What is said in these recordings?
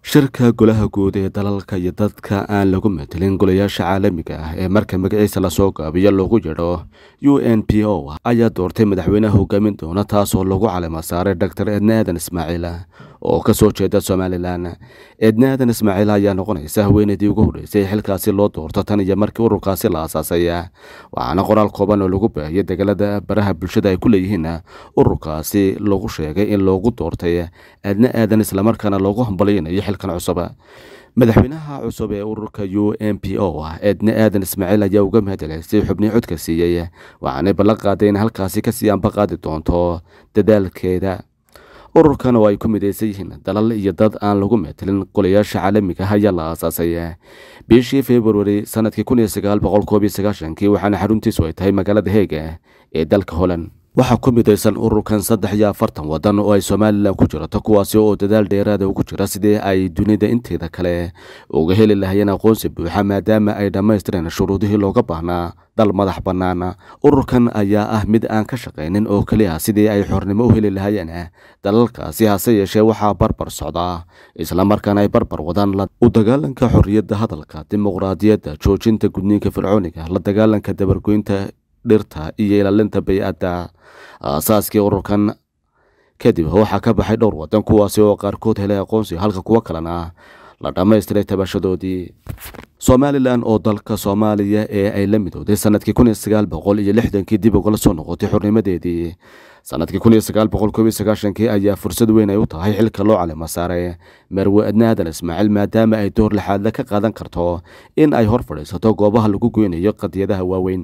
shirka golaha guud ee dalalka iyo dadka aan lagu matelin golayaasha caalamiga ah ee marka magaciisa lasoo gaabiyo loogu yidho u n p o ayaa doortay madaxweynaha hogaamin doona taasoo lagu calima saaray doctor edna aadan ismaaciil oo kasoo jeeda somalilan edna aadan ismaaciil ayaa noqonaysa haweeneydii ugu horreysay xilkaasi loo doorto tan iyo markii ururkaasi la aasaasay waxaana qoraal kooban oo lagu baahiyay degalada baraha bulshada ay ku leeyihiin ururkaasi lagu sheegay in loogu doortay edna aadan islamarkaana loogu hambalyaynayo xilkan cusub madaxweynaha cusub ee ururka u n p o edna aadan ismaaciil ayaa uga mahadceleysay xubnii codka siiyey waxaanay ballan qaaday in halkaasi kasii anba qaadi doonto dadaalkeeda ururkan oo ay ku midaysan yihiin dalal iyo dad aan lagu metelin golayaasha caalamiga ah ayaa la aasaasay bishii februari sanadkii kun iyo sagaal boqol koob iyo sagaashankii waxaana xaruntiisu ay tahay magaalada heega ee dalka holland waxaa ku midaysan ururkan saddex iyo afartan wadan oo ay somalilan ku jirato kuwaasi oo dadaal dheeraada ugu jira sidii ay dunida inteeda kale uga heli lahayeen aqoonsi buuxa maadaama ay dhammaystireen shuruudihii looga baahnaa dal madax bannaan ururkan ayaa ah mid aan ka shaqaynin oo keliya sidii ay xornimo u heli lahayeen dalalkaasi hase yeeshee waxaa barbar socdaa islamarkaana ay barbar wadaan u dagaalanka xorriyadda hadalka dimuqraadiyadda joojinta gudniinka fircooniga la dagaalanka dabargoynta dhirta iyo ilaalinta bay-adda aasaaskii ururkan kadib waxaa ka baxay dhowr wadan kuwaasi oo qaarkood helay aqoonsi halka kuwo kalena la dhammaystiray tabashadoodii somalilan oo dalka soomaaliya ee ay la midooday sanadkii kun iyo sagaal boqol iyo lixdankii dib ugala soo noqotay xornimadeedii sanadkii kun iyo sagaal boqol koob iyo sagaashankii ayaa fursad weyn ay u tahay xilka loo calima saaray marwe adna aadan ismaaciil maadaama ay door lixaadle ka qaadan karto in ay hor fadhiisato goobaha lagu goynayo qadiyadaha waaweyn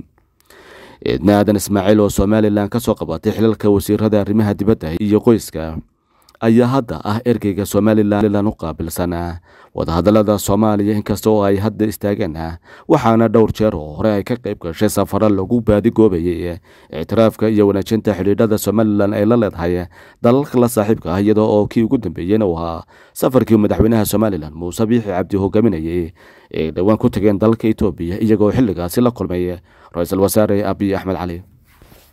eedna aadan ismaaciil oo somalilan ka soo qabatay xilalka wasiirada arrimaha dibadda iyo qoyska ayaa hadda ah ergeyga somalilan u qaabilsan wadahadalada soomaaliya inkasta oo ay hadda istaageen waxaana dhowr jeer oo hore ay ka qayb gashay safaro lagu baadigoobayay ictiraafka iyo wanaajinta xidhiidhada somalilan ay la leedahay dalalka la saaxiibka ah iyadoo oo kii ugu dambeeyeyna uu ahaa safarkii madaxweynaha somalilan muuse biixi cabdi hogaaminayay ee dhowaan ku tageen dalka etoobiya iyagoo xilligaasi la kulmay ra-iisul wasaare abiy axmed cali